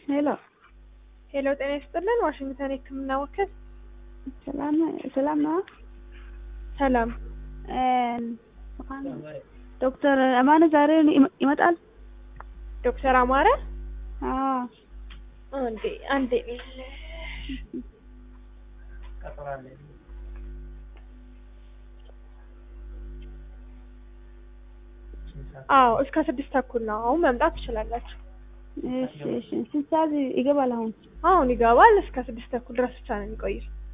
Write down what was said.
ሄሎ ሄሎ፣ ጤና ይስጥልን። ዋሽንግተን የህክምና ወኪል። ሰላም ሰላም ነው። ሰላም። ዶክተር አማነ ዛሬ ይመጣል? ዶክተር አማረ አዎ። አንዴ አንዴ አዎ፣ እስከ ስድስት ተኩል ነው። አሁን መምጣት ትችላላችሁ። እሺ እሺ። ስንት ሰዓት ይገባል አሁን? አሁን ይገባል። እስከ ስድስት ተኩል ድረስ ብቻ ነው የሚቆየው።